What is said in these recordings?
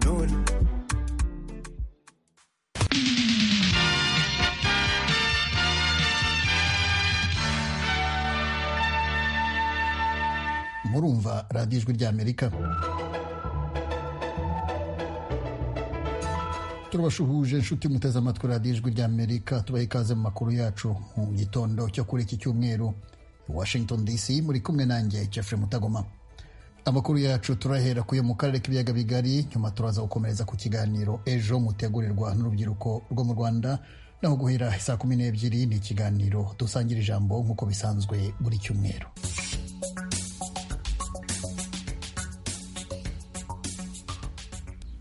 Null. murumva radiyo ijwi ry'amerika turabashuhuje inshuti muteze amatwi radiyo ijwi ry'amerika tubaha ikaze mu makuru yacu mu gitondo cyo kuri iki cyumweru i washington dc muri kumwe nanjye jeffrey mutagoma amakuru yacu turahera kuyo mu karere k'ibiyaga bigari nyuma turaza gukomereza ku kiganiro ejo mutegurirwa n'urubyiruko rwo mu rwanda naho guhera saa kumi n'ebyiri ni ikiganiro dusangira ijambo nk'uko bisanzwe buri cyumweru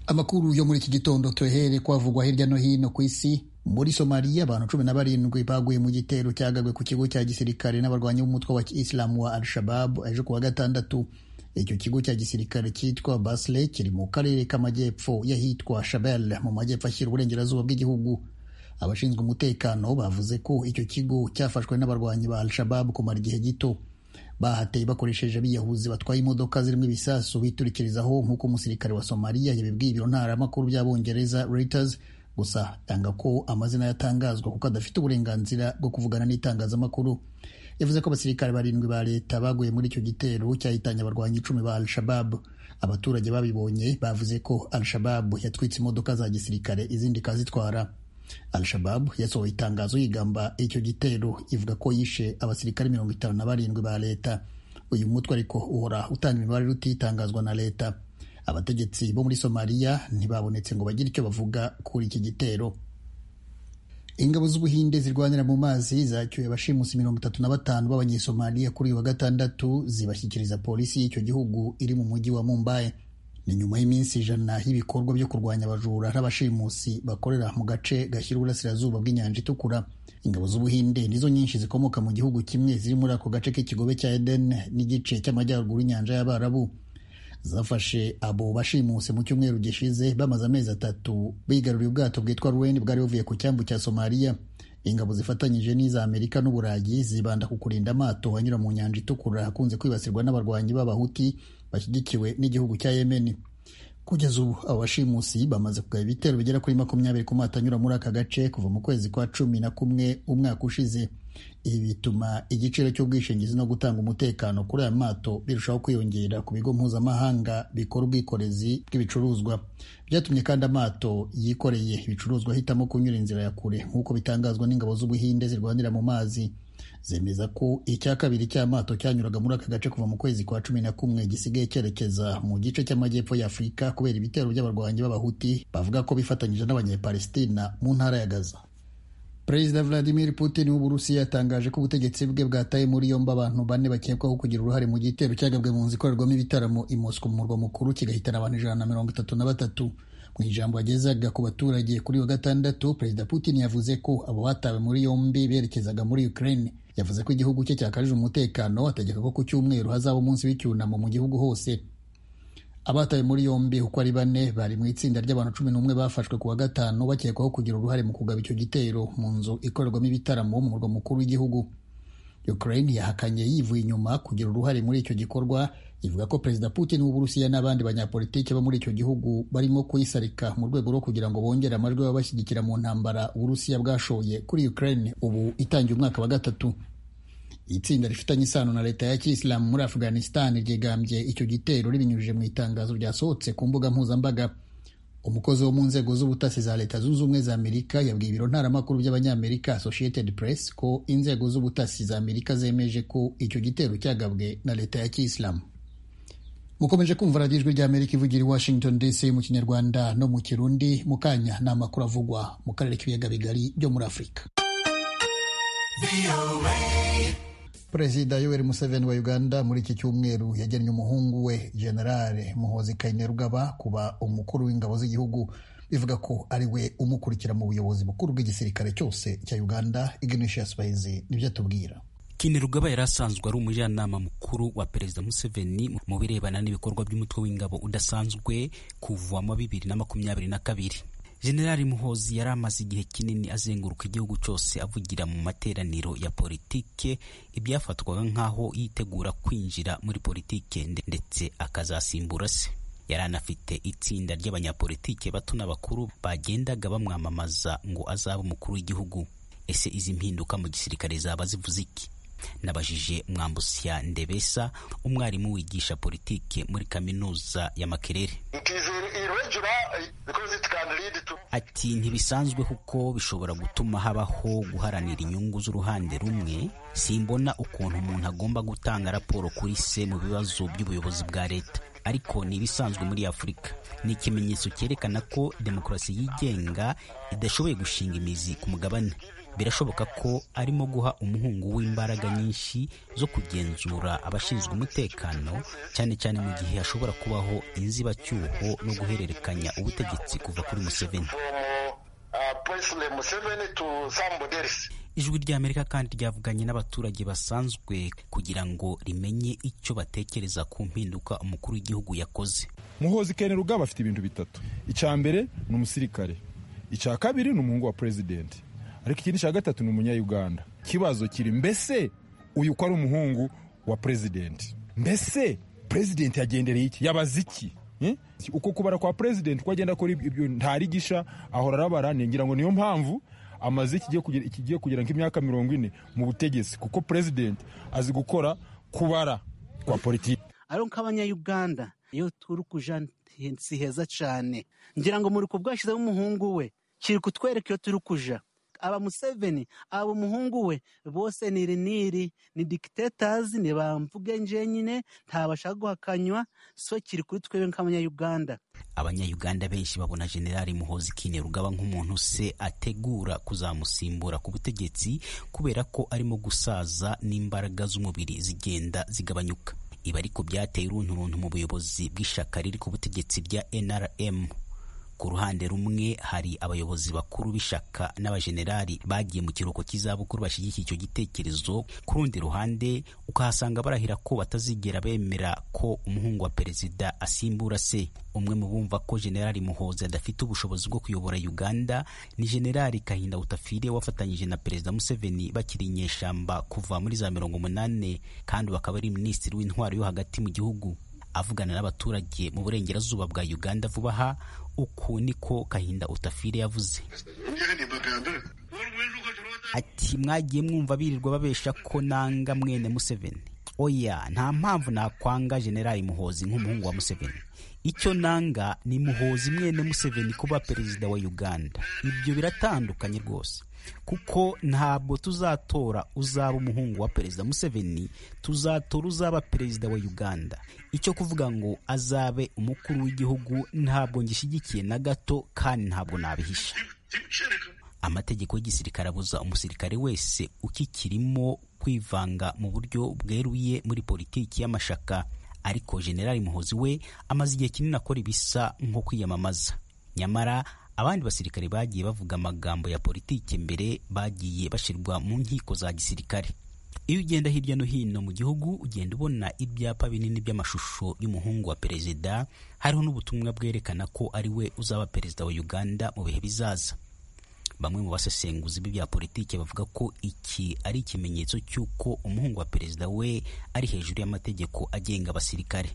amakuru yo muri iki gitondo tuhere kwavugwa hirya no hino ku isi muri somaliya abantu cumi na barindwi baguye mu gitero cyagabwe ku kigo cya gisirikare n'abarwanyi b'umutwe wa isilamu wa al-shabab ejo kuwa gatandatu icyo kigo cya gisirikare cyitwa basle kiri mu karere k'amajyepfo y'ahitwa shabel mu majyepfo ashyira uburengerazuba bw'igihugu abashinzwe umutekano bavuze ko icyo kigo cyafashwe n'abarwanyi ba al-shabab kumara igihe gito bahateye bakoresheje abiyahuzi batwaye imodoka zirimo ibisasu biturikirizaho nk'uko umusirikare wa somaliya yabibwiye ibiro ntaramakuru by'abongereza reuters gusa atanga ko amazina yatangazwa kuko adafite uburenganzira bwo kuvugana n'itangazamakuru yavuze ko abasirikare barindwi ba leta baguye muri icyo gitero cyahitanye abarwanyi icumi ba al-shabab abaturage babibonye bavuze ko al-shabab yatwitse imodoka za gisirikare izindi ikazitwara al-shabab yasohoye itangazo yigamba icyo gitero ivuga ko yishe abasirikare mirongo itanu na barindwi ba leta uyu mutwe ariko uhora utanga imibare rutitangazwa na leta abategetsi bo muri somaliya ntibabonetse ngo bagire icyo bavuga kuri iki gitero ingabo z'ubuhinde zirwanira mu mazi zacyuye abashimusi mirongo itatu na batanu b'abanyesomaliya kuri uyu wa gatandatu zibashyikiriza polisi y'icyo gihugu iri mu mujyi wa mumbai ni nyuma y'iminsi ijana y'ibikorwa byo kurwanya abajura n'abashimusi bakorera mu gace gashyira uburasirazuba bw'inyanja itukura ingabo z'ubuhinde nizo nyinshi zikomoka mu gihugu kimwe ziri muri ako gace k'ikigobe cya eden n'igice cy'amajyaruguru y'inyanja y'abarabu zafashe abo bashimuse mu cyumweru gishize bamaze amezi atatu bigaruriye ubwato bwitwa ruweni bwari buvuye ku cyambu cya somaliya ingabo zifatanyije n'iza amerika n'uburayi zibanda ku kurinda amato anyura mu nyanja itukura akunze kwibasirwa n'abarwanyi b'abahuti bashyigikiwe n'igihugu cya yemeni kugeza ubu abo bashimusi bamaze kugaba ibitero bigera kuri makumyabiri ku mato anyura muri aka gace kuva mu kwezi kwa cumi na kumwe umwaka ushize ibi bituma igiciro cy'ubwishingizi no gutanga umutekano kuri aya mato birushaho kwiyongera ku bigo mpuzamahanga bikora ubwikorezi bw'ibicuruzwa byatumye kandi amato yikoreye ibicuruzwa ahitamo kunyura inzira ya kure nk'uko bitangazwa n'ingabo z'ubuhinde zirwanira mu mazi zemeza ko icya kabiri cy'amato cyanyuraga muri aka gace kuva mu kwezi kwa cumi na kumwe gisigaye cyerekeza mu gice cy'amajyepfo ya afurika kubera ibitero by'abarwanyi b'abahuti bavuga ko bifatanyije n'abanyepalestina mu ntara ya gaza perezida vladimir putin w'uburusiya yatangaje ko ubutegetsi bwe bwataye muri yombi abantu bane bakekwaho kugira uruhare mu gitero cyagabwe mu nzu ikorerwamo ibitaramo i moscow mu murwa mukuru kigahitana abantu ijana na mirongo itatu na batatu mu ijambo yagezaga ku baturage kuri wa gatandatu perezida putin yavuze ko abo batawe muri yombi berekezaga muri ukraine yavuze ko igihugu cye cyakarije umutekano ategeka ko ku cyumweru hazaba umunsi w'icyunamo mu gihugu hose abatawe muri yombi uko ari bane bari mu itsinda ry'abantu cumi n'umwe bafashwe ku wa gatanu bakekwaho kugira uruhare mu kugaba icyo gitero mu nzu ikorerwamo ibitaramo mu murwa mukuru w'igihugu ukraine yahakanye yivuye inyuma kugira uruhare muri icyo gikorwa ivuga ko perezida putin w'uburusiya n'abandi banyapolitiki bo muri icyo gihugu barimo kuyisarika mu rwego rwo kugira ngo bongere amajwi y'abashyigikira mu ntambara uburusiya bwashoye kuri ukraine ubu itangiye umwaka wa gatatu itsinda rifitanye isano na leta ya kiyisilamu muri afghanistan ryegambye icyo gitero ribinyujije mu itangazo ryasohotse ku mbuga mpuzambaga umukozi wo mu nzego z'ubutasi za leta zunze ubumwe za amerika yabwiye ibiro ntaramakuru by'abanyamerika associated press ko inzego z'ubutasi za amerika zemeje ko icyo gitero cyagabwe na leta ya kiyisilamu mukomeje kumva radiyo ijwi ry'amerika ivugira i washington dc mu kinyarwanda no mu kirundi mu kanya ni amakuru avugwa mu karere k'ibiyaga bigari byo muri afurika perezida yoweri museveni wa uganda muri iki cyumweru yagennye umuhungu we generale muhozi kainerugaba kuba umukuru w'ingabo z'igihugu bivuga ko ari we umukurikira mu buyobozi bukuru bw'igisirikare cyose cya uganda ignatius bahizi nibyo atubwira Kinerugaba yari asanzwe ari umujyanama mukuru wa perezida Museveni mu birebana n'ibikorwa by'umutwe w'ingabo udasanzwe kuva mu bibiri na makumyabiri na kabiri generali muhozi yari amaze igihe kinini azenguruka igihugu cyose avugira mu materaniro ya politike ibyafatwaga nk'aho yitegura kwinjira muri politike ndetse akazasimbura se yari anafite itsinda ry'abanyapolitike bato n'abakuru bagendaga bamwamamaza ngo azabe umukuru w'igihugu ese izi mpinduka mu gisirikare zaba zivuze iki nabajije mwambusya ndebesa umwarimu wigisha politiki muri kaminuza ya makerere ati ntibisanzwe kuko bishobora gutuma habaho guharanira inyungu z'uruhande rumwe simbona ukuntu umuntu agomba gutanga raporo kuri se mu bibazo by'ubuyobozi bwa leta ariko ni ibisanzwe muri afurika ni ikimenyetso cyerekana ko demokarasi yigenga idashoboye gushinga imizi ku mugabane birashoboka ko arimo guha umuhungu w'imbaraga nyinshi zo kugenzura abashinzwe umutekano cyane cyane mu gihe hashobora kubaho inzibacyuho no guhererekanya ubutegetsi kuva kuri museveni ijwi ry'amerika kandi ryavuganye n'abaturage basanzwe kugira ngo rimenye icyo batekereza ku mpinduka umukuru w'igihugu yakoze muhozi kene rugaba afite ibintu bitatu icya mbere ni umusirikare icya kabiri ni umuhungu wa perezidenti ariko ikindi cya gatatu ni umunyayuganda ikibazo kiri mbese uyu ko ari umuhungu wa perezidenti mbese perezidenti yagendereye iki yabaze iki uko kubara kwa perezidenti uko agenda akora ibyo ntarigisha ahora arabara ngira ngo niyo mpamvu amaze ikigiye kugera nk'imyaka mirongo ine mu butegetsi kuko perezidenti azi gukora kubara kwa politiki ariko nk'abanyayuganda iyo turi kuja si heza cyane ngira ngo muri kubwashyizeho umuhungu we kiri kutwereka iyo turi kuja aba museveni aba umuhungu we bose ni iriniri ni dikitetazi ni bamvuge njyenyine ntabashaka guhakanywa so kiri kuri twebwe nk'abanyayuganda abanyayuganda benshi babona generali muhozi kinerugaba nk'umuntu se ategura kuzamusimbura ku butegetsi kubera ko arimo gusaza n'imbaraga z'umubiri zigenda zigabanyuka ibi ariko byateye urunturuntu mu buyobozi bw'ishyaka riri ku butegetsi bya nrm ku ruhande rumwe hari abayobozi bakuru b'ishyaka n'abajenerali bagiye mu kiruhuko cy'izabukuru bashyigikiye icyo gitekerezo ku rundi ruhande ukahasanga barahira ko batazigera bemera ko umuhungu wa perezida asimbura se umwe mu bumva ko generali muhozi adafite ubushobozi bwo kuyobora uganda ni generali kahinda utafire wafatanyije na perezida museveni bakiri inyeshyamba kuva muri za mirongo umunani kandi bakaba ari minisitiri w'intwaro yo hagati mu gihugu avugana n'abaturage mu burengerazuba bwa uganda vuba aha uku niko kahinda utafire yavuze ati mwagiye mwumva birirwa babesha ko nanga mwene museveni oya nta mpamvu nakwanga generali muhozi nk'umuhungu wa museveni icyo nanga ni muhozi mwene museveni kuba perezida wa uganda ibyo biratandukanye rwose kuko ntabwo tuzatora uzaba umuhungu wa perezida museveni tuzatora uzaba perezida wa uganda icyo kuvuga ngo azabe umukuru w'igihugu ntabwo ngishyigikiye na gato kandi ntabwo nabihisha amategeko y'igisirikare abuza umusirikare wese ukikirimo kwivanga mu buryo bweruye muri politiki y'amashaka ariko generali muhozi we amaze igihe kinini akora ibisa nko kwiyamamaza nyamara abandi basirikare bagiye bavuga amagambo ya politiki mbere bagiye bashyirwa mu nkiko za gisirikare iyo ugenda hirya no hino mu gihugu ugenda ubona ibyapa binini by'amashusho y'umuhungu wa perezida hariho n'ubutumwa bwerekana ko ari we uzaba perezida wa uganda mu bihe bizaza bamwe mu basesenguzi b'ibya politiki bavuga ko iki ari ikimenyetso cy'uko umuhungu wa perezida we ari hejuru y'amategeko agenga abasirikare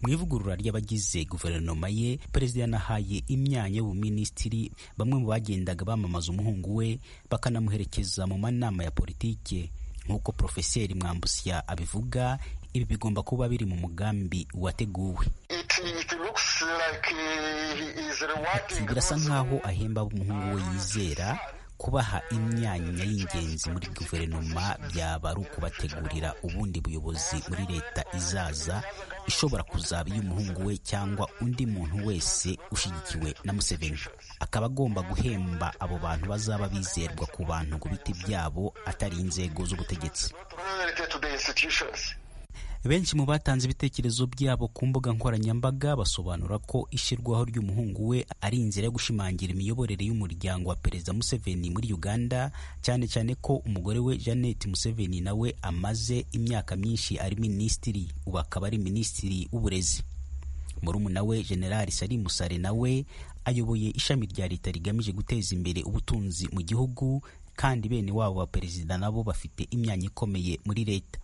mu ivugurura ry'abagize guverinoma ye perezida yanahaye imyanya y'ubuminisitiri bamwe mu bagendaga bamamaza umuhungu we bakanamuherekeza mu manama ya politiki nk'uko porofeseri mwambusya abivuga ibi bigomba kuba biri mu mugambi wateguwe birasa nk'aho ahemba umuhungu we yizera kubaha imyanya y'ingenzi muri guverinoma byaba ari ukubategurira ubundi buyobozi muri leta izaza ishobora kuzaba iy'umuhungu we cyangwa undi muntu wese ushyigikiwe na museveni akaba agomba guhemba abo bantu bazaba bizerwa ku bantu ku biti byabo atari inzego z'ubutegetsi benshi mu batanze ibitekerezo byabo ku mbuga nkoranyambaga basobanura ko ishyirwaho ry'umuhungu we ari inzira yo gushimangira imiyoborere y'umuryango wa perezida museveni muri uganda cyane cyane ko umugore we jeannette museveni nawe amaze imyaka myinshi ari minisitiri ubu akaba ari minisitiri w'uburezi murumuna we generali salim musare nawe ayoboye ishami rya leta rigamije guteza imbere ubutunzi mu gihugu kandi bene wabo wa perezida nabo bafite imyanya ikomeye muri leta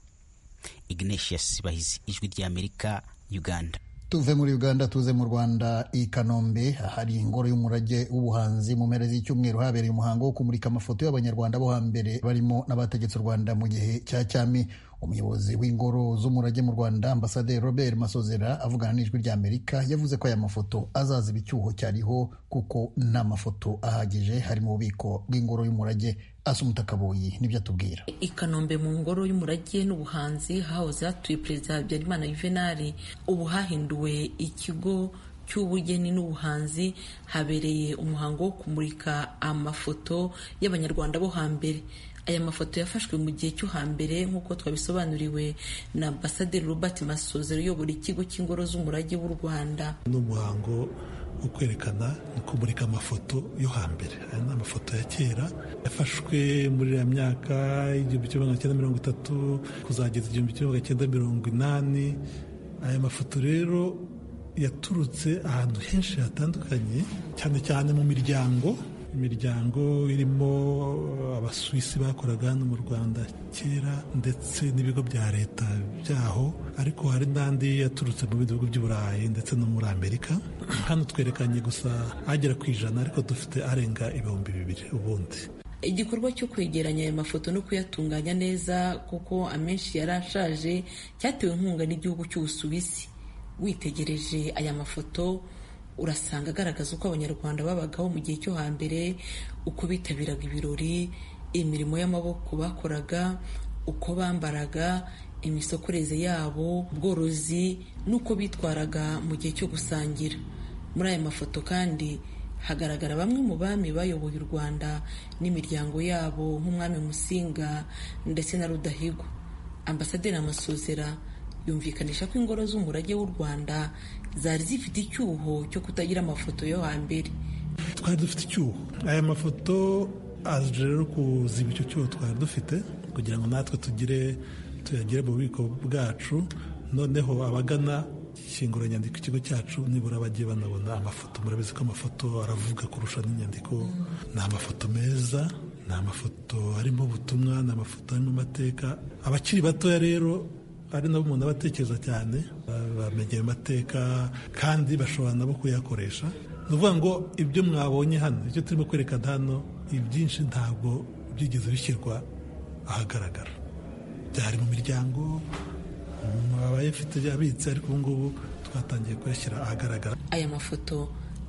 ignatius bahizi ijwi ry'amerika uganda tuve muri uganda tuze mu rwanda i kanombe hari ingoro y'umurage w'ubuhanzi mu mpera z'icyumweru habereye umuhango wo kumurika amafoto y'abanyarwanda bo hambere barimo n'abategetse u rwanda mu gihe cya cyami umuyobozi w'ingoro z'umurage mu rwanda ambasaderi robert masozera avugana n'ijwi rya amerika yavuze ko aya mafoto azaza icyuho cyariho kuko nta mafoto ahagije hari mu bubiko bw'ingoro y'umurage asa umutakabuyi nibyo atubwira i kanombe mu ngoro y'umurage n'ubuhanzi hahoze hatuye perezida habyarimana yuvenali ubu hahinduwe ikigo cy'ubugeni n'ubuhanzi habereye umuhango wo kumurika amafoto y'abanyarwanda bo hambere aya mafoto yafashwe mu gihe cyo hambere nk'uko twabisobanuriwe na ambasaderi Robert Masozera uyobora ikigo cy'ingoro z'umurage w'u Rwanda ni umuhango wo kwerekana no kumurika amafoto yo hambere aya ni amafoto ya kera yafashwe muri iriya myaka igihumbi kimwe magana cyenda mirongo itatu kuzageza igihumbi kimwe magana cyenda mirongo inani aya mafoto rero yaturutse ahantu henshi hatandukanye cyane cyane mu miryango imiryango irimo abasuwisi bakoraga hano mu rwanda kera ndetse n'ibigo bya leta byaho ariko hari n'andi yaturutse mu bihugu by'uburayi ndetse no muri amerika hano twerekanye gusa agera ku ijana ariko dufite arenga ibihumbi bibiri ubundi igikorwa cyo kwegeranya ayo mafoto no kuyatunganya neza kuko amenshi yari ashaje cyatewe inkunga n'igihugu cy'ubusuwisi witegereje aya mafoto urasanga agaragaza uko abanyarwanda babagaho mu gihe cyo hambere uko bitabiraga ibirori imirimo y'amaboko bakoraga uko bambaraga imisokoreze yabo ubworozi n'uko bitwaraga mu gihe cyo gusangira muri aya mafoto kandi hagaragara bamwe mu bami bayoboye u rwanda n'imiryango yabo nk'umwami musinga ndetse na rudahigwa ambasaderi amasozera yumvikanisha ko ingoro z'umurage w'u rwanda zari zifite icyuho cyo kutagira amafoto yo hambere twari dufite icyuho aya mafoto aje rero kuziba icyo cyuho twari dufite kugira ngo natwe tugire tuyagire mu bubiko bwacu noneho abagana nyandiko ikigo cyacu nibura bagiye banabona amafoto murabizi ko amafoto aravuga kurusha n'inyandiko ni amafoto meza ni amafoto arimo ubutumwa ni amafoto arimo amateka abakiri batoya rero ari nabo umuntu aba atekereza cyane bamenye amateka kandi bashobora nabo kuyakoresha ni ukuvuga ngo ibyo mwabonye hano ibyo turimo kwerekana hano ibyinshi ntabwo byigeze bishyirwa ahagaragara byari mu miryango abayafite abitse ariko ubu ngubu twatangiye kuyashyira ahagaragara aya mafoto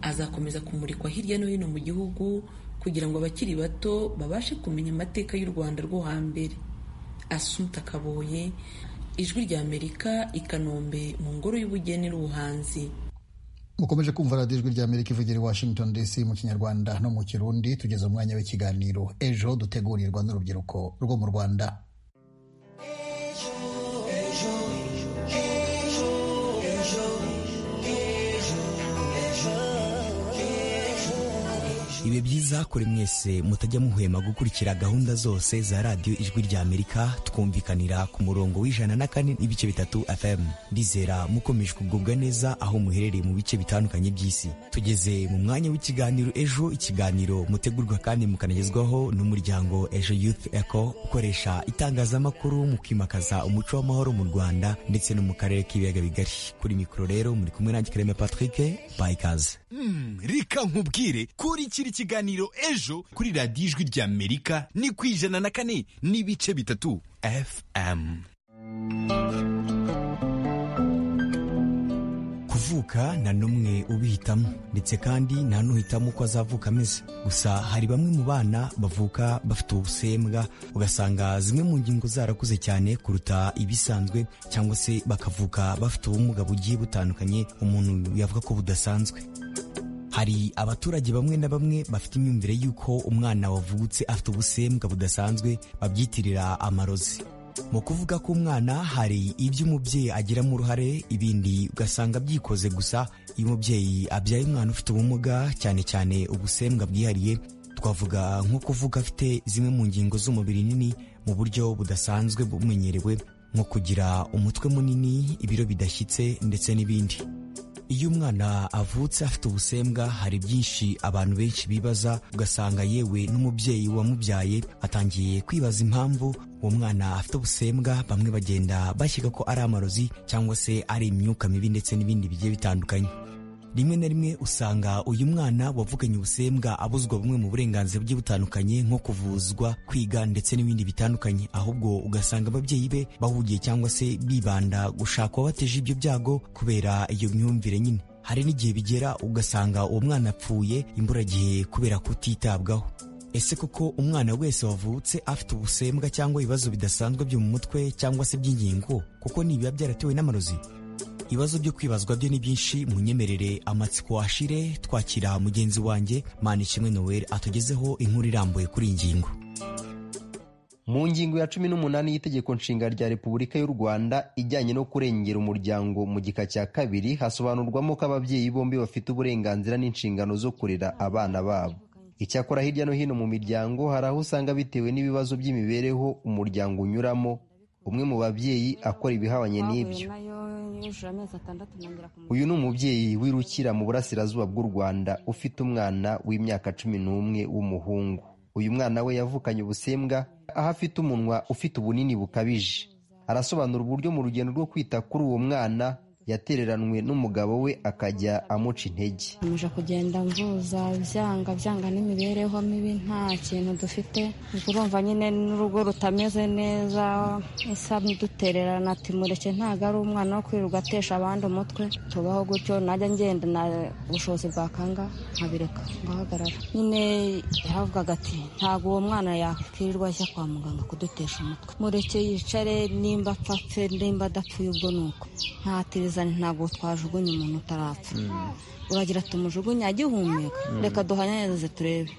azakomeza kumurikwa hirya no hino mu gihugu kugira ngo abakiri bato babashe kumenya amateka y'u rwanda rwo hambere asumta kaboye ijwi rya amerika i kanombe mu ngoro y'ubugeni n'ubuhanzi mukomeje kumva radiyo ijwi rya amerika ivugira i washington dc mu kinyarwanda no mu kirundi tugeze umwanya w'ikiganiro ejo dutegurirwa n'urubyiruko rwo mu rwanda bibe byiza kuri mwese mutajya muhwema gukurikira gahunda zose za radiyo ijwi rya amerika twumvikanira ku murongo w'ijana na kane n'ibice bitatu fm ndizera mukomeje kugubwa neza aho muherereye mu bice bitandukanye by'isi tugeze mu mwanya w'ikiganiro ejo ikiganiro mutegurwa kandi mukanagezwaho n'umuryango ejo youth eco ukoresha itangazamakuru mu kwimakaza umuco w'amahoro mu rwanda ndetse no mu karere k'ibiyaga bigari kuri mikoro rero muri kumwe nanjye kareme patrick bayikaze mm, reka nkubwire kuri kiri ikiganiro ejo kuri radiyo ijwi rya amerika ni ku ijana na kane n'ibice bitatu fm kuvuka nta n'umwe ubihitamo ndetse kandi nta n'uhitamo uko azavuka ameze gusa hari bamwe mu bana bavuka bafite ubusembwa ugasanga zimwe mu ngingo zarakuze cyane kuruta ibisanzwe cyangwa se bakavuka bafite ubumuga bugiye butandukanye umuntu yavuga ko budasanzwe hari abaturage bamwe na bamwe bafite imyumvire y'uko umwana wavutse afite ubusembwa budasanzwe babyitirira amarozi mu kuvuga ko umwana hari ibyo umubyeyi agiramo uruhare ibindi ugasanga byikoze gusa iyo umubyeyi abyaye umwana ufite ubumuga cyane cyane ubusembwa bwihariye twavuga nko kuvuga afite zimwe mu ngingo z'umubiri nini mu buryo budasanzwe bumenyerewe nko kugira umutwe munini ibiro bidashyitse ndetse n'ibindi iyo umwana avutse afite ubusembwa hari byinshi abantu benshi bibaza ugasanga yewe n'umubyeyi wamubyaye atangiye kwibaza impamvu uwo mwana afite ubusembwa bamwe bagenda bashyika ko ari amarozi cyangwa se ari imyuka mibi ndetse n'ibindi bigiye bitandukanye rimwe na rimwe usanga uyu mwana wavuganye ubusembwa abuzwa bumwe mu burenganzira bugiye butandukanye nko kuvuzwa kwiga ndetse n'ibindi bitandukanye ahubwo ugasanga ababyeyi be bahugiye cyangwa se bibanda gushaka uwabateje ibyo byago kubera iyo myumvire nyine hari n'igihe bigera ugasanga uwo mwana apfuye imburagihe kubera kutitabwaho ese koko umwana wese wavutse afite ubusembwa cyangwa ibibazo bidasanzwe byo mu mutwe cyangwa se by'ingingo kuko nibiba byaratewe n'amarozi ibibazo byo kwibazwa byo ni byinshi munyemerere amatsiko ashire twakira mugenzi wanjye manishimwe noel atugezeho inkuru irambuye kuri iyi ngingo mu ngingo ya cumi n'umunani y'itegeko nshinga rya repubulika y'u rwanda ijyanye no kurengera umuryango mu gika cya kabiri hasobanurwamo ko ababyeyi bombi bafite uburenganzira n'inshingano zo kurera abana babo icyakora hirya no hino mu miryango hari aho usanga bitewe n'ibibazo by'imibereho umuryango unyuramo umwe mu babyeyi akora ibihabanye n'ibyo uyu ni umubyeyi wirukira mu burasirazuba bw'u rwanda ufite umwana w'imyaka cumi n'umwe w'umuhungu uyu mwana we yavukanye ubusembwa aho afite umunwa ufite ubunini bukabije arasobanura uburyo mu rugendo rwo kwita kuri uwo mwana yatereranwe n'umugabo we akajya amuca intege nkomeje kugenda mvuza byanga byanga n'imibereho mibi nta kintu dufite urumva nyine n'urugo rutameze neza isa dutererana ati mureke ntabwo ari umwana wo kwirirwa atesha abandi umutwe tubaho gutyo najya ngenda na ubushobozi bwakanga nkabireka ngahagarara nyine yavugaga ati ntabwo uwo mwana yakwirirwa ajya kwa muganga kudutesha umutwe mureke yicare nimba apfa apfe nimba adapfuye ubwo ni uko ntatiriza ntabwo twajugunya umuntu utarapfa uragira tumujugunya agihumeka reka duhanyanirize turebe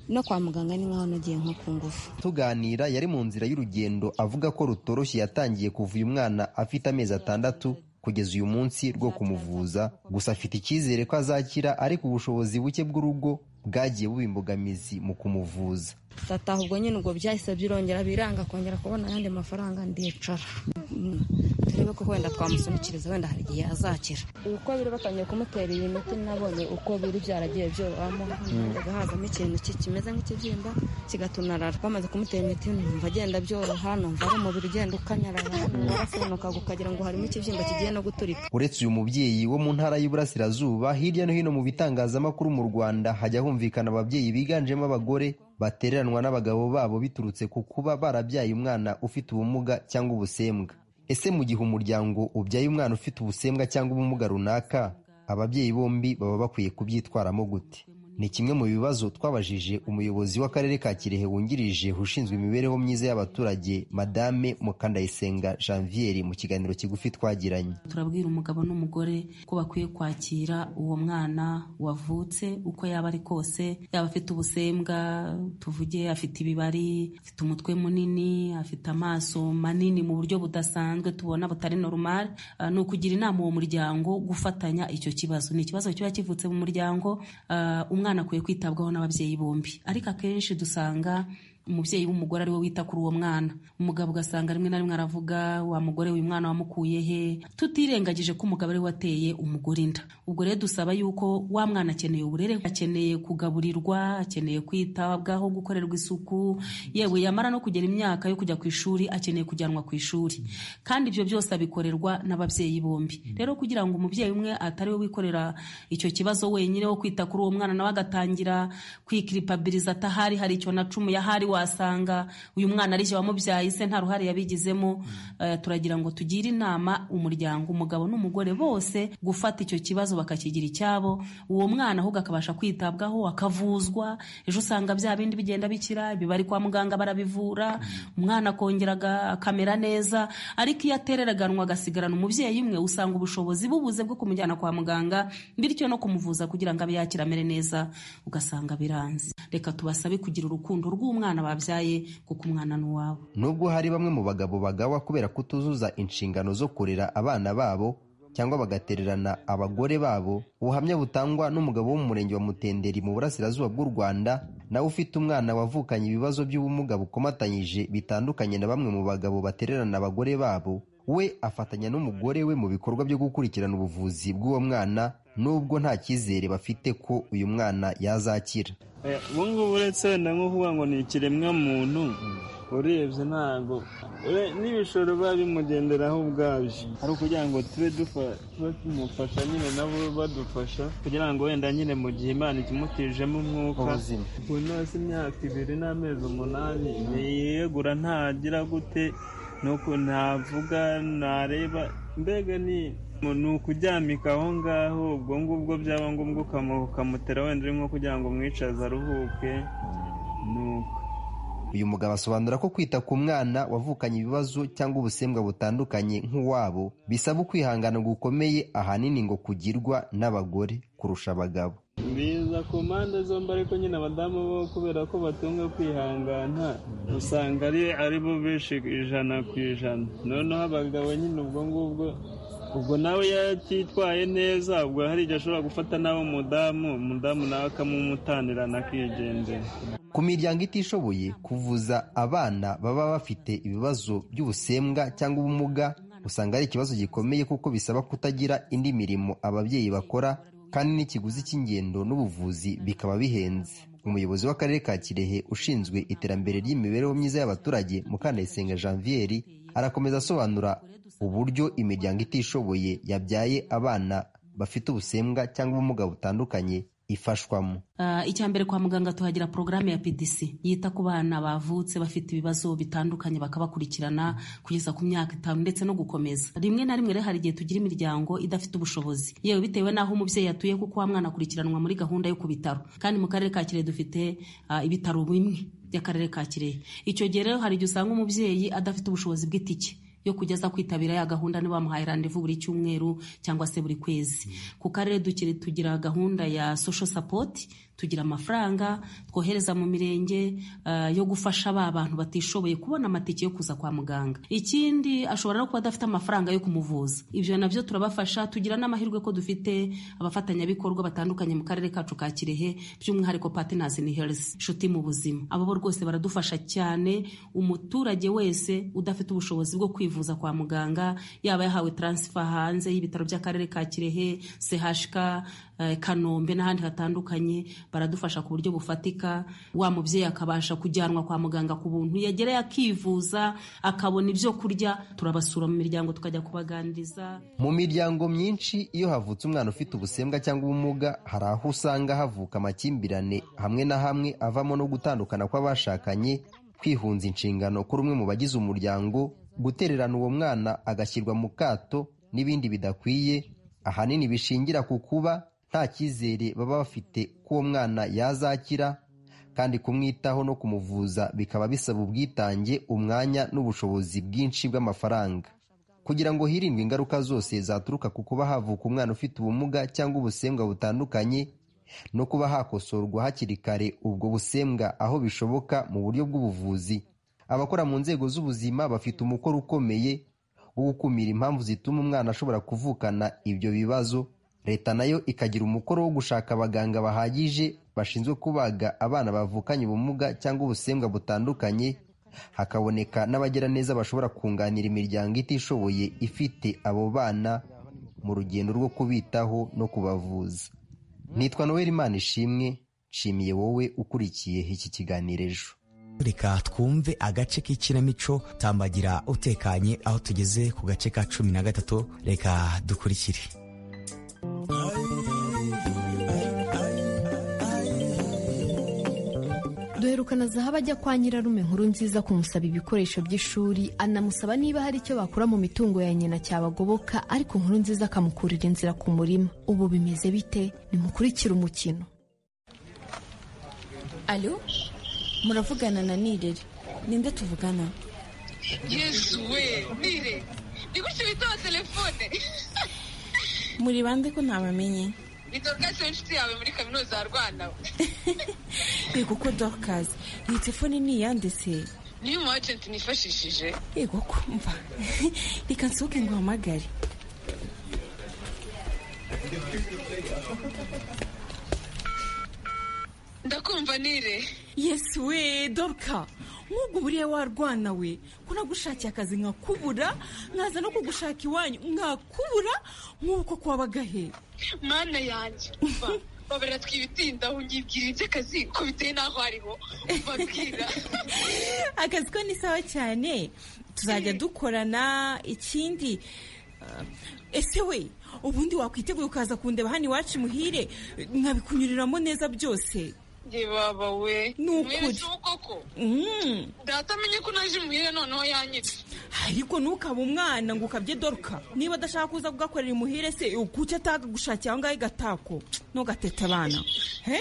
no kwa muganga ni nkaho nagiye nko ku ngufu tuganira yari mu nzira y'urugendo avuga ko rutoroshye yatangiye kuva uyu mwana afite amezi atandatu kugeza uyu munsi rwo kumuvuza gusa afite icyizere ko azakira ariko ubushobozi buke bw'urugo bwagiye buba imbogamizi mu kumuvuza tataha ubwo nyine ubwo byahise birongera biranga kongera kubona ayandi mafaranga ndicara turebe ko wenda twamusunikiriza wenda hari igihe azakira uko biri batangiye kumutera iyi miti nabonye uko biri byaragiye byorohamo agahazamo ikintu kimeze nk'ikibyimba kigatunarara bamaze kumutera imiti numva agenda byoroha numva ari umubiri ugenda ukanyarara warasenukaga ukagira ngo harimo ikibyimba kigiye no guturika uretse uyu mubyeyi wo mu ntara y'iburasirazuba hirya no hino mu bitangazamakuru mu rwanda hajya humvikana ababyeyi biganjemo abagore batereranwa n'abagabo babo biturutse ku kuba barabyaye umwana ufite ubumuga cyangwa ubusembwa ese mu gihe umuryango ubyaye umwana ufite ubusembwa cyangwa ubumuga runaka ababyeyi bombi baba bakwiye kubyitwaramo gute ni kimwe mu bibazo twabajije umuyobozi w'akarere ka kirehe wungirije ushinzwe imibereho myiza y'abaturage madame mukandayisenga janvier mu kiganiro kigufi twagiranye turabwira umugabo n'umugore ko bakwiye kwakira uwo mwana wavutse uko yaba ari kose yaba afite ubusembwa tuvuge afite ibibari afite umutwe munini afite amaso manini mu buryo budasanzwe tubona butari normal uh, ni ukugira inama uwo muryango gufatanya icyo kibazo ni ikibazo kiba kivutse mu muryango uh, umwana akwiye kwitabwaho n'ababyeyi bombi ariko akenshi dusanga umubyeyi w'umugore ari we wita kuri uwo mwana umugabo ugasanga rimwe na rimwe aravuga wa mugore uyu mwana wamukuye he tutirengagije ko umugabo ari we wateye umugore inda ubwo rero dusaba yuko wa mwana akeneye uburere akeneye kugaburirwa akeneye kwitabwaho gukorerwa isuku yewe yamara no kugera imyaka yo kujya ku ishuri akeneye kujyanwa ku ishuri kandi ibyo byose abikorerwa n'ababyeyi bombi rero kugira ngo umubyeyi umwe atari we wikorera icyo kibazo wenyine wo kwita kuri uwo mwana nawe agatangira kwikiripabiriza atahari hari icyo na cumu yahari wasanga uyu mwana ari wamubyaye se nta ruhare yabigizemo turagira ngo tugire inama umuryango umugabo n'umugore bose gufata icyo kibazo bakakigira icyabo uwo mwana ahubwo akabasha kwitabwaho akavuzwa ejo usanga bya bindi bigenda bikira bibari kwa muganga barabivura umwana akongera akamera neza ariko iyo atereraganwa agasigarana umubyeyi umwe usanga ubushobozi bubuze bwo kumujyana kwa muganga bityo no kumuvuza kugira ngo abe yakira amere neza ugasanga biranze reka tubasabe kugira urukundo rw'umwana babyaye kuko umwana ni uwabo nubwo hari bamwe mu bagabo bagawa kubera kutuzuza inshingano zo kurera abana babo cyangwa bagatererana abagore babo ubuhamya butangwa n'umugabo wo mu murenge wa mutenderi mu burasirazuba bw'u rwanda nawe ufite umwana wavukanye ibibazo by'ubumuga bukomatanyije bitandukanye na bamwe mu bagabo batererana abagore babo we afatanya n'umugore we mu bikorwa byo gukurikirana ubuvuzi bw'uwo mwana nubwo nta cyizere bafite ko uyu mwana yazakira ubu ngubu uretse wenda nko kuvuga ngo ni ikiremwamuntu urebye ntabwo n'ibishoro biba bimugenderaho ubwabyo ari ukugira ngo tube tumufasha nyine nabo badufasha kugira ngo wenda nyine mu gihe imana ikimutijemo umwuka ubu nose imyaka ibiri n'amezi umunani ntiyegura ntagira gute nuko ntavuga ntareba mbega ni ni ukuryamika aho ngaho ubwo ngubwo byaba ngombwa ukamutera wenda uri nko kugira ngo umwicaze aruhuke nuko uyu mugabo asobanura ko kwita ku mwana wavukanye ibibazo cyangwa ubusembwa butandukanye nk'uwabo bisaba ukwihangana gukomeye ahanini ngo kugirwa n'abagore kurusha abagabo biza ku mpande zombi ariko nyine abadamu bo kubera ko batunga kwihangana usanga ari bo benshi ijana ku ijana noneho abagabo nyine ubwo ngubwo ubwo nawe yakitwaye neza ubwo hari igihe ashobora gufata nawe umudamu umudamu nawe akamumutanirana akigendera ku miryango itishoboye kuvuza abana baba bafite ibibazo by'ubusembwa cyangwa ubumuga usanga ari ikibazo gikomeye kuko bisaba kutagira indi mirimo ababyeyi bakora kandi n'ikiguzi cy'ingendo n'ubuvuzi bikaba bihenze umuyobozi w'akarere ka kirehe ushinzwe iterambere ry'imibereho myiza y'abaturage mukandayisenga janvier arakomeza asobanura uburyo imiryango itishoboye yabyaye abana bafite ubusembwa cyangwa ubumuga butandukanye ifashwamo icya mbere kwa muganga tuhagira porogaramu ya pdc yita ku bana bavutse bafite ibibazo bitandukanye bakabakurikirana kugeza ku myaka itanu ndetse no gukomeza rimwe na rimwe rero hari igihe tugira imiryango idafite ubushobozi yewe bitewe n'aho umubyeyi atuye kuko wa mwana akurikiranwa muri gahunda yo ku bitaro kandi mu karere ka kirehe dufite ibitaro bimwe by'akarere ka kirehe icyo gihe rero hari igihe usanga umubyeyi adafite ubushobozi bw'itike yo kujya aza kwitabira ya gahunda ntibamuhaye randevu buri cyumweru cyangwa se buri kwezi ku karere dukiri tugira gahunda ya social support tugira amafaranga twohereza mu mirenge yo gufasha ba bantu batishoboye kubona amatike yo kuza kwa muganga ikindi ashobora no kuba adafite amafaranga yo kumuvuza ibyo nabyo turabafasha tugira n'amahirwe ko dufite abafatanyabikorwa batandukanye mu karere kacu ka kirehe by'umwihariko partners in health inshuti mu buzima abo bo rwose baradufasha cyane umuturage wese udafite ubushobozi bwo kwivuza kwivuza kwa muganga yaba yahawe taransifa hanze y'ibitaro by'akarere ka kirehe sehashika kanombe n'ahandi hatandukanye baradufasha ku buryo bufatika wa mubyeyi akabasha kujyanwa kwa muganga ku buntu yagerayo akivuza akabona ibyo kurya turabasura mu miryango tukajya kubaganiriza mu miryango myinshi iyo havutse umwana ufite ubusembwa cyangwa ubumuga hari aho usanga havuka amakimbirane hamwe na hamwe avamo no gutandukana kw'abashakanye kwihunza inshingano kuri umwe mu bagize umuryango gutererana uwo mwana agashyirwa mu kato n'ibindi bidakwiye ahanini bishingira ku kuba nta cyizere baba bafite ko uwo mwana yazakira kandi kumwitaho no kumuvuza bikaba bisaba ubwitange umwanya n'ubushobozi bwinshi bw'amafaranga kugira ngo hirindwe ingaruka zose zaturuka ku kuba havuka umwana ufite ubumuga cyangwa ubusembwa butandukanye no kuba hakosorwa hakiri kare ubwo busembwa aho bishoboka mu buryo bw'ubuvuzi abakora mu nzego z'ubuzima bafite umukoro ukomeye wo gukumira impamvu zituma umwana ashobora kuvukana ibyo bibazo leta nayo ikagira umukoro wo gushaka abaganga bahagije bashinzwe kubaga abana bavukanye ubumuga cyangwa ubusembwa butandukanye hakaboneka n'abagira neza bashobora kunganira imiryango itishoboye ifite abo bana mu rugendo rwo kubitaho no kubavuza nitwa noel imana ishimwe nshimiye wowe ukurikiye iki kiganiro ejo reka twumve agace k'ikinamico tambagira utekanye aho tugeze ku gace ka cumi na gatatu reka dukurikire duherukana zahabu ajya kwa nyirarume nkuru nziza kumusaba ibikoresho by'ishuri anamusaba niba hari icyo bakura mu mitungo ya nyina cyabagoboka ariko nkuru nziza akamukurira inzira ku murima ubu bimeze bite nimukurikire umukino alo muravugana na nirere ninde tuvugana yesu we nire ni gutyo bitaho telefone muri bande ko ntabamenye ni dorukasi inshuti yawe muri kaminuza ya rwanda yego ko dorukasi iyi telefone ni iyanditse niyo umu ajenti nifashishije yego ko mva reka nsohoke ngo uhamagare ndakumva nire yesi we doka nk'ubwo buriya warwana we ko nagushakiye akazi nkakubura nkaza no kugushaka iwanyu nkakubura nk'uko kwabaga he mana yanjye umva babara twibitindaho nyibwira iby'akazi ko biteye n'aho ariho babwira akazi ko ni sawa cyane tuzajya dukorana ikindi ah, ese we ubundi wakwiteguye ukaza kundeba hano iwacu imuhire nkabikunyuriramo neza byose ye baba we Ni ukuri. mwese koko Mm. data amenye ko naje imuhira noneho yanyitse ariko ntukaba umwana ngo ukabye doruka niba adashaka kuza kugakorera imuhire se kuki atakagushakira aho ngaho igatako ntugatete abana he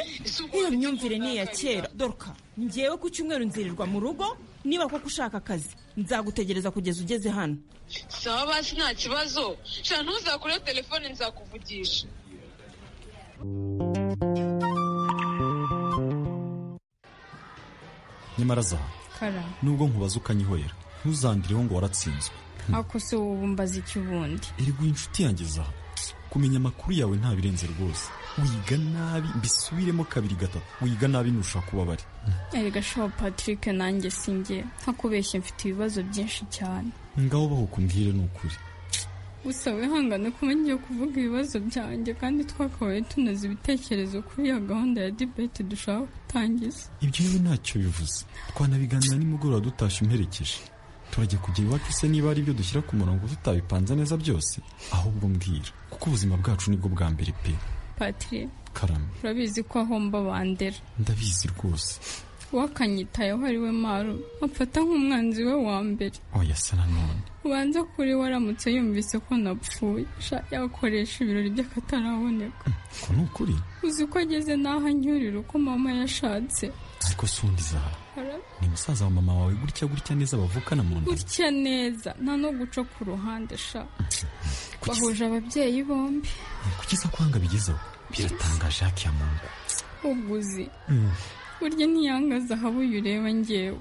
iyo myumvire ni iya kera doruka ngewe ku cyumweru nzirirwa mu rugo niba koko ushaka akazi nzagutegereza kugeza ugeze hano sawa basi nta kibazo sha ntuzakure telefone nzakuvugisha nyamara za kara nubwo nkubaza ukanyihorera ntuzandireho ngo waratsinzwe ako se wowe umbaza iki ubundi eriguha inshuti yanjye za kumenya amakuru yawe ntabirenze rwose wiga nabi mbisubiremo kabiri gatatu wiga nabi nturusha kuba bari erega shaho patrick nanjye sinjye ntakubeshye mfite ibibazo byinshi cyane ngaho baho kumbwire ni ukuri gusa wihangane kuba ngiye kuvuga ibibazo byanjye kandi twakabaye tunoza ibitekerezo kuri iyo gahunda ya dibete dushaka gutangiza ibyo yewe ntacyo bivuze twanabiganira nimugoroba dutashye umperekeje turajya kujya iwacu se niba ari ibyo dushyira ku murongo tutabipanze neza byose ahubwo mbwira kuko ubuzima bwacu nibwo bwa mbere pe patrick karame urabizi ko ahomba bandera ndabizi rwose wakanyitayeho ari we maru amfata nk'umwanzi we wa mbere oya se nanone ubanza kuri we aramutse yumvise ko napfuye sha yakoresha ibirori by'akataraboneka ko ni ukuri uzi ko ageze n'aho anyurira uko mama yashatse ariko si undi zaha Ara- ni musaza wa mama wawe gutya gutya neza bavukana mu nda gutya neza nta no guca ku ruhande sha bahuje ababyeyi bombi kuki se kwanga bigezeho biratangaje haki ya muntu uguzi burya ntiyanga zahabu iyo ureba ngewe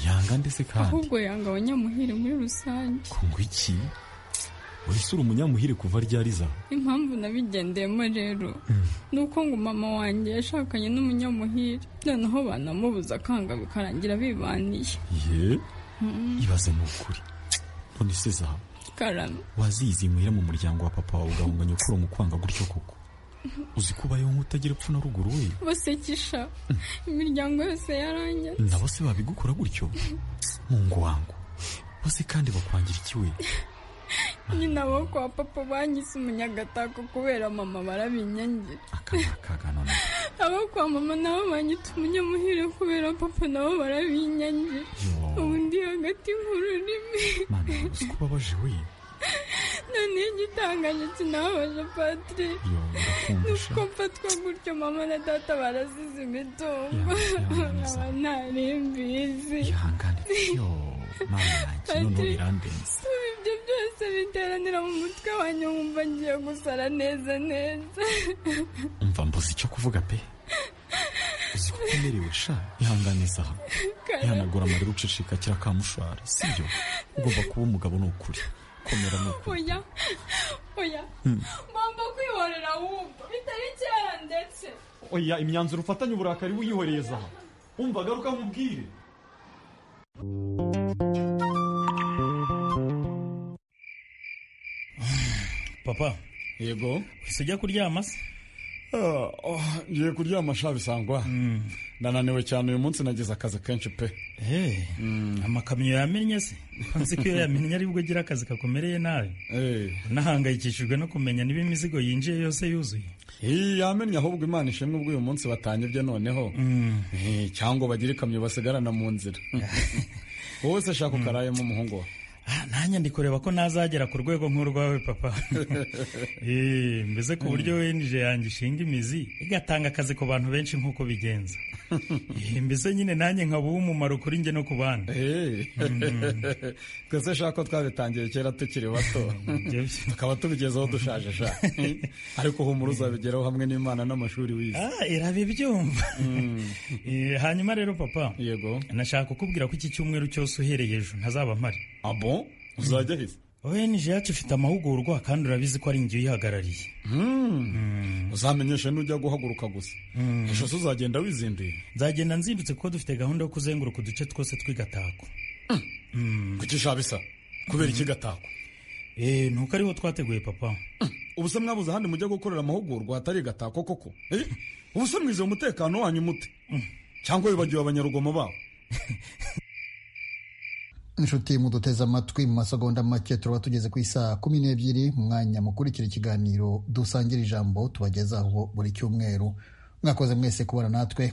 yanga ndetse kandi ahubwo yanga abanyamuhire muri rusange ngo iki uri si uri umunyamuhire kuva ryari zaha impamvu nabigendeyemo rero ni uko ngo mama wanjye yashakanye n'umunyamuhire noneho banamubuza akanga bikarangira bibaniye ye ibaze ni ukuri none se zaha karame wazizi muhira mu muryango wa papa wawe ugahunga nyokuru mu kwanga gutyo koko uzi ko ubayeho nk'utagira epfo na ruguru we basekisha imiryango yose yarangiye nabo se babigukora gutyo mu ngo wangu bose kandi bakwangira iki we nyina bo kwa papa banyise umunyagatako kubera mama barabinyangira abo kwa mama nabo banyita umunyamuhire kubera papa nabo barabinyangira ubu ndi hagati mu rurimi uzi ko ubabaje we noneho igitangaje kinababaje patire ni uko mfatwa gutyo mama na data barazize imitungo nkaba ntarimbizi noneho Patrick, birandenze ibyo byose biteranira mu mutwe wanjye nkumva ngiye gusara neza neza umva mbuze icyo kuvuga pe uzi ko umerewe sha ihangane zaha ihanagura amarira ucicika kira kamushwara sibyo ugomba kuba umugabo ni ukuri komera ni ukuri oya oya Hmm. ngomba kwihorera ahubwo bitari kera ndetse oya imyanzuro ufatanye uburakari wiyihoreye zaha umva garuka nkubwire papa yego ese ujya kuryama se ngiye kuryama sha bisangwa ndananiwe cyane uyu munsi nagize akazi kenshi pe amakamyo yamennye se nzi ko iyo yamennye aribwo agira akazi kakomereye nawe nahangayikishijwe no kumenya niba imizigo yinjiye yose yuzuye yamennye ahubwo imana ishimwe ubwo uyu munsi batanyibye noneho Eh, cyangwa bagire ikamyo basigarana mu nzira wowe se shaka ukarayemo umuhungu wawe nanjye ndi kureba ko ntazagera ku rwego nk'urwawe papa Eh, mbese ku buryo wenije yanjye ishinga imizi igatanga akazi ku bantu benshi nk'uko bigenza Eh, mbese nyine nanjye nkaba uw'umumaro kuri njye no ku bandi twese shaka ko twabitangiye kera tukiri bato tukaba tubigezeho dushaje sha ariko humura uzabigeraho hamwe n'imana n'amashuri wize Ah, irabibyumva Eh, hanyuma rero papa yego nashaka kukubwira ko iki cyumweru cyose uhereye ejo ntazaba mpari abo uzajya heza onj yacu ifite amahugurwa kandi urabizi ko ari inzu iyihagarariye uzamenyeshe n'ujya guhaguruka gusa ejo zo uzagenda wizinduye nzagenda nzindutse kuko dufite gahunda yo kuzenguruka uduce twose tw'igatako kuki shabisa kubera iki gatako eee ni uko ariho twateguye papa ubu se mwabuze ahandi mujya gukorera amahugurwa hatari gatako koko Eh, ubu se mwize umutekano wanyu mute cyangwa wibagiwe abanyarugomo babo inshuti muduteze amatwi mu masegonda make turaba tugeze ku isaha kumi n'ebyiri mwanya mukurikira ikiganiro dusangira ijambo tubagezaho buri cyumweru mwakoze mwese kubana natwe